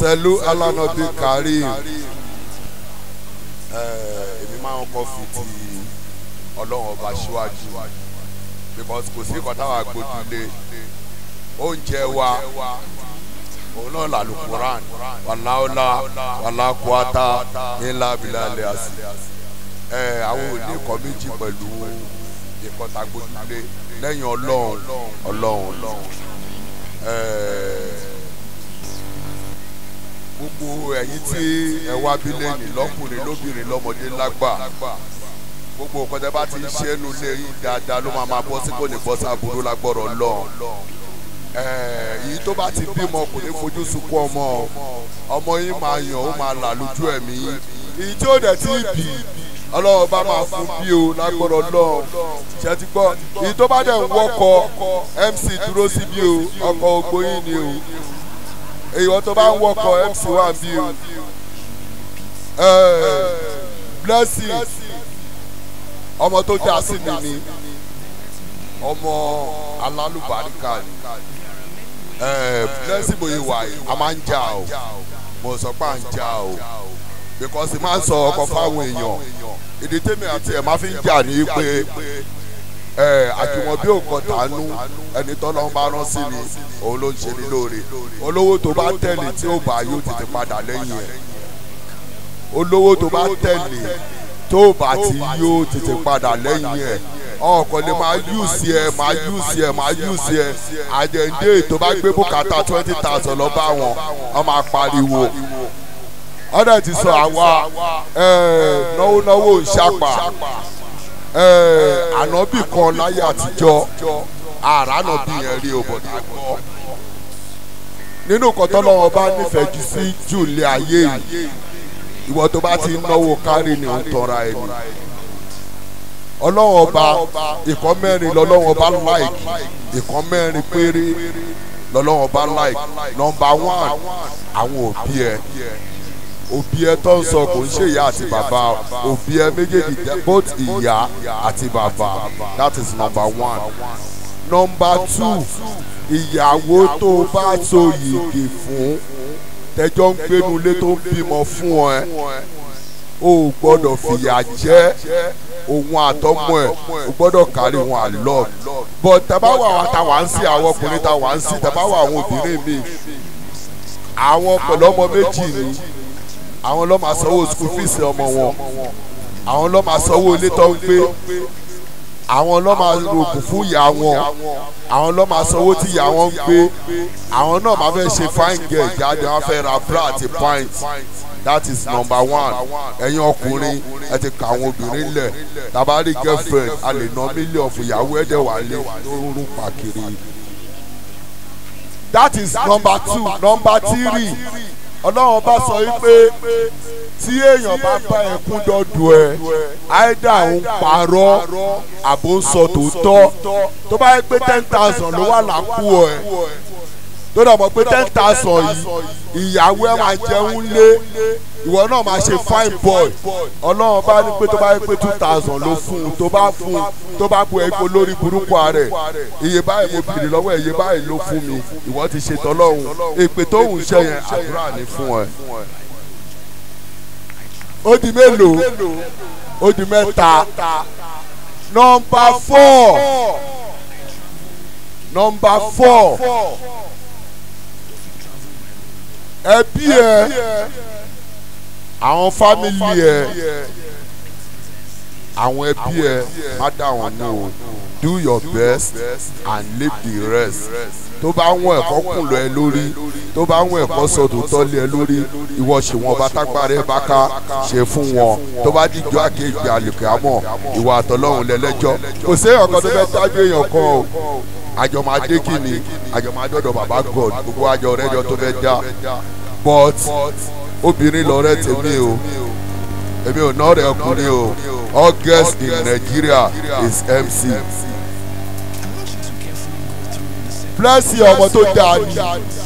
sẹ́lú alánàbí karim èmi máa ń kọ́ fi ti ọlọ́run ọba síwájú because kò sí kọ́tà wa gbójúlé oúnjẹ wa òun náà là lùkùrán wàláwọlá wàlákùátà ńlá bílálẹ̀ àsì ẹ àwọn òní nǹkan méjì pẹ̀lú ìkọta gbójúlé lẹ́yìn ọlọ́run ọlọ́run ẹ gbogbo ẹ̀yin tí ẹ wá bílẹ̀ ní lọ́kùnrin lóbìnrin lọ́mọdé lágbà gbogbo nǹkan tẹ́ bá ti ń ṣe é nu lé yín dáadáa ló máa máa bọ́ sí kò ní bọ́ sábúrú lágbọ́rọ̀ lọ́ọ̀ èyí tó bá ti bímọ kò ní fojú sunkún ọmọ ọmọ yín máa yàn ó máa là lójú ẹ̀mí yín èyí tí ó dẹ̀ ti bì ọlọ́run bá máa fún bí o lágbọ́rọ̀ lọ́ọ̀ ṣe ti gbọ́ èyí tó bá dẹ̀ ń wọ́kọ̀ mc dúró sí bí o ọkọ̀ ogbó yín ni o èyí wọ́n tó bá ń wọ́kọ̀ mc wà bí o blessing ọmọ tó dá sí mi ni ọmọ alálùbáríkà ni blessing bóyá wà yìí a máa ń jà o mo sọ pé à ń jà o because máa ń sọ ọkọ fáwọn èèyàn ìdí tèmi àti ẹ̀ máa fi ń jà ní pé àjùmọ̀bí òkan tànú ẹni tọ́lọ́ bá rán sí ni òun ló ń ṣe ní lóore olówó tó bá tẹ̀lé tí ó bá yóò tètè padà lẹ́yìn ẹ̀ olówó tó bá tẹ̀lé tó bá ti yóò tètè padà lẹ́yìn ẹ̀ ọkọ lè máa yùsì ẹ máa yùsì ẹ máa yùsì ẹ àjẹǹdé tó bá gbé bùkátà twenty thousand lọ bá wọn wọn máa pariwo ọ̀dẹ̀ ti sọ àwa náwó náwó ń ṣàpà ànábì kan láyé àtijọ́ àrànàbì yẹn rí òbọ̀dà gbọ́ nínú kọ́tọ́ lọ́wọ́ bá nífẹ̀ẹ́ jù sí jù lé ayé yìí ìwọ tó bá ti náwó kárí ni ò ń tọ́ra ẹni ọlọ́wọ́n ọba ìkọ́ mẹ́rin lọ́lọ́wọ́n ọba like ìkọ́ mẹ́rin péré lọ́lọ́wọ́n ọba like nọmba one àwọn òbí ẹ òbí ẹ tó ń sọ kò ń ṣe ìyá àti bàbá òbí ẹ méjèèjì jẹ́ both ìyá àti bàbá that is number one number two ìyàwó tó bá so yìgì fún tẹjọ́ ń gbénu ilé tó ń bímọ fún ẹ o gbọ́dọ̀ fìyà jẹ òun àtọmọ ẹ o gbọ́dọ̀ kárí wọn àlọ bọ tabawa àwọn táwa ń sí àwọn ọkùnrin táwa ń sí tabawa àwọn obìnrin mi àwọn pẹ̀lú ọmọ méjì ni àwọn ló máa sanwó school fees ọmọ wọn àwọn ló máa sanwó ilé tó ń gbé àwọn ló máa rògùn fún ìyá wọn àwọn ló máa sanwó tí ìyá wọn ń gbé àwọn náà máa fẹ́ ṣe fine girl jáde wọn fẹ́ ra bra àti pint that is number one ẹ̀yin ọkùnrin ẹ ti ka àwọn obìnrin lẹ̀ tabari girlfriend a lè ná mílíọ̀nù fún ìyàwó ẹ̀dẹ̀ wà lé lórúkú pàkiri that is number two number three ọlọ́run bá sọ wípé tí èèyàn bá bá ẹkún dọ́dọ̀ ẹ àìdá ń parọ́ àbò ń sọ tòótọ́ tó bá yẹ pé ten thousand ló wà lápò ẹ tó dà mọ́ pé ten thousand yìí ìyàwó ẹ máa jẹun lé ìwọ náà máa ṣe fine boy ọlọ́run bá ní pé tó bá yẹ pé two thousand ló fún un tó bá fún un tó bá bu ẹgbẹ́ lórí burúkú rẹ̀ iye báyìí mo bìrì lọ́wọ́ ẹ̀ iye báyìí ló fún mi ìwọ ti ṣe tọ́lọ́hún èpè tó ń ṣe yẹn àdúrà ní fún ẹ. ó di mélòó ó di mẹ́ta nọmba four nọmba four ẹbí ẹ àwọn fámìlì ẹ àwọn ẹbí ẹ má dá wọn nù o do your best and leave the rest tó bá wọn ẹ̀kọ́ kùn lọ ẹ lórí tó bá wọn ẹ̀kọ́ sọ tòótọ́ lé ẹ lórí ìwọ ṣe wọn bá tágbára ẹ bá ká ṣe fún wọn tó bá dìjọ́ àkejì àlùkò àmọ́ ìwà àtọ́lọ́hún lẹ́lẹ́jọ́ kò sí ọ̀kan tó fẹ́ tájú èèyàn kan o àjọ máa dé kìíní àjọ máa dọ̀dọ̀ bàbá god gbogbo àjọ rẹ́jọ tó fẹ́ dá but obìnrin lọ́rẹ́ tèmi o èmi ò náà rẹ̀ ọkùnrin o all girls in Nigeria is MC. blessing ọmọ tó dáa ni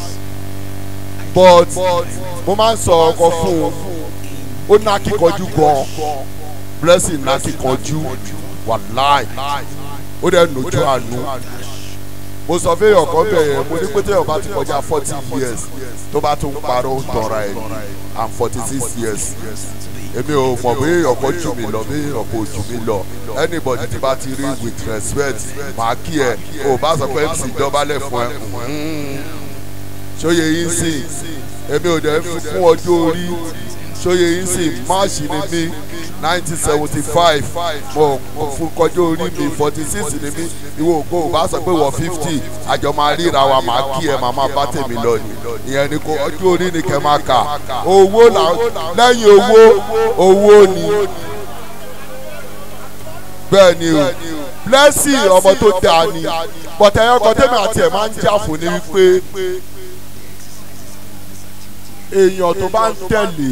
but mo máa ń sọ ọkọ fún un ó ná kíkanjú gan blessing ná kíkanjú wàláì ó dẹ̀ nójú àánú mo sọ fún èèyàn kan bẹ̀ yẹn mo ní pé téèyàn bá ti kọjá forty years tó bá tún parọ́ ó tọ́ra ẹ̀ ní i'm forty six years èmi ò mọ̀ bí èèyàn kan jù mí lọ bí èèyàn kò jù mí lọ anybody tí bá ti rí with respect màá kí ẹ o bá sọ pé mc dọ́bálẹ̀ fún ẹ ṣóye yín sìn èmi ò dẹ̀ fún ọjọ́ orí ṣóye yín sìn máàṣì ni mí nineteen seventy five mo fún kọjọ́ orí mi forty six ni mí ìwọ ògbó ò bá sọ pé wọ fifty àjọ máa ríra wa máa kí ẹ máa máa bá tèmi lọ ni ìyẹn ni kò ọjọ́ orí ni kẹ́ máa kà owó là lẹ́yìn owó owó ni bẹ́ẹ̀ ni o blessing ọmọ tó dáa ni bọ̀tẹ́ ẹ̀yọ́kọ̀ tẹ́mi àti ẹ̀ máa ń jà fún ni wípé èèyàn tó bá ń tẹ̀lé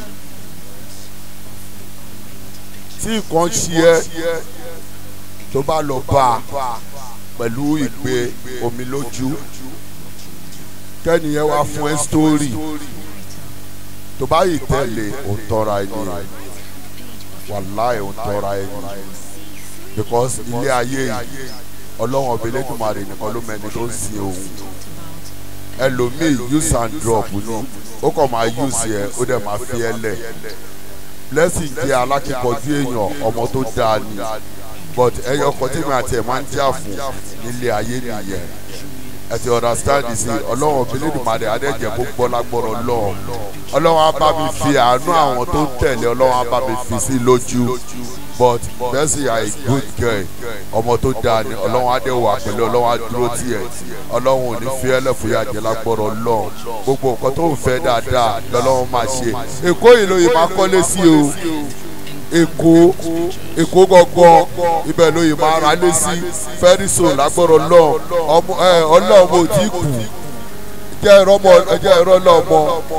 tí nǹkan ṣe ẹ́ tó bá lọ bá a pẹ̀lú ìgbé omi lójú kẹ́niyẹn wá fún ẹ sítórì tó bá yìí tẹ̀lé òun tọ́ra ẹni wàláì òun tọ́ra ẹni because ilé ayé yìí ọlọ́wọ́n ọbẹ̀ lẹ́dùnmarè nìkan ló mẹ́ni tó ń sin òun ẹlòmíì use and drop ni ó kàn máa use yẹ ó dẹ̀ máa fi ẹ lẹ̀ blessing jẹ́ alákìkọ̀jú èèyàn ọmọ tó dáa ni but ẹyọ ọkọ tí mi àti ẹ̀ máa ń jà fún nílé ayé nìyẹn ẹ ti understand sí ọlọ́run obìnrin adẹ́jẹ́ kó gbọ́ lágbọ́rọ̀ lọ́ọ̀ ọlọ́run á bá mi fi àánú àwọn tó ń tẹ̀lé ọlọ́run á bá mi fi sí lójú but Mercy are a good girl ọmọ tó dáa ni ọlọ́run á dẹ̀ wà pẹ̀lú ọlọ́run á dúró tiẹ̀ ọlọ́run ò ní fi ẹlẹ́fùyà jẹ́ lágbọ́rọ̀ lọ́ọ̀ gbogbo nǹkan tó ń fẹ́ dáadáa lọ́lọ́run máa ṣe èkó yìí lóye máa kọ́lé sí o èkó èkó gangan ibẹ̀ lóye máa ra lé sí fẹ́rísò lágbọ́rọ̀ lọ́ọ̀ ọlọ́run ò tí kù jẹ́ ìrọ́mọ ẹjẹ́ ìrọ́ lọ́mọ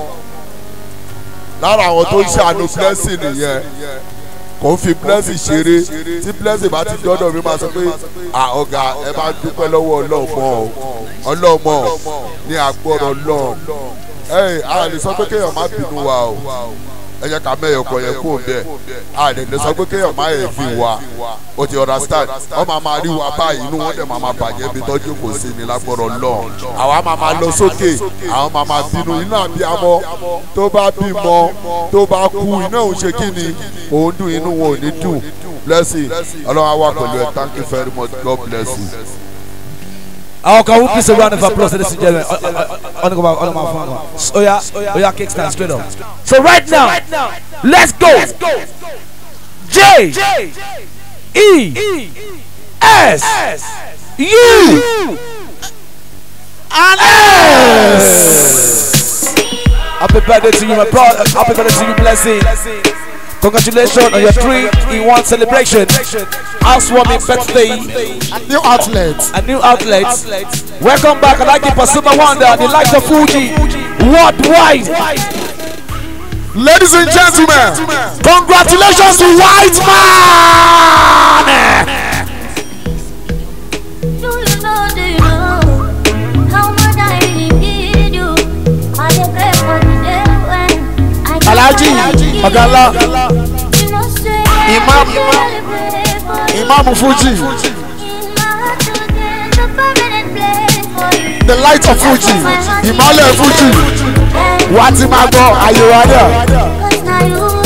lára àwọn tó ń ṣàánú blessing nìyẹn kò ń fi blessing ṣeré tí blessing bá ti dọ́dọ̀ mi máa sọ pé ọ̀gá ẹ bá dúpẹ́ lọ́wọ́ ọlọ́mọ ọlọ́mọ ní agbọ́rọ̀ lọ́ọ̀ ẹ a lè sọ pé kéèyàn má bínú wa o ẹ jẹ́ ká mẹ́yọ̀ kọ̀ yẹn kó bẹ́ẹ̀ a lè lè sọ pé kéèyàn má yẹ fi wa o ti understand wọ́n máa máa rí wa báyìí inú wọn dẹ̀ máa máa bàjẹ́ bí tọ́jú kò sí ni lágbọ́rọ̀ lọ́ọ̀ àwa máa máa lọ sókè àwọn máa máa bínú iná àbíamọ tó bá bímọ tó bá kú iná òun ṣe kí ni òun dùn inú wọn ò ní dùn blessing ọlọ́run á wà pẹ̀lú ẹ thank you very much God bless you. Our can we please a round of applause, ladies and gentlemen? On the on my phone. Oh yeah, oh yeah, kickstand straight up. So right now, let's go. J E S U and S. Happy birthday to you, my brother. Happy birthday to you, blessing. Congratulations on your three in one celebration. Housewarming birthday. A new outlet. A new outlet. Welcome back. I like the Pasuma Wonder, the light of Fuji. Worldwide. Ladies and gentlemen, congratulations to White Man! Do you know, do you know how much I really need you? I dey pray for the day when I can Alhaji finally give Ọ̀gálá you. You know, say Imam- I really pray for you. Imam Fuji, In my heart today, the permanent place for you. the light of Fuji, ìmọ̀lẹ̀ Fuji, wà á ti máa gbọ́ àyè wa náà. Cause now you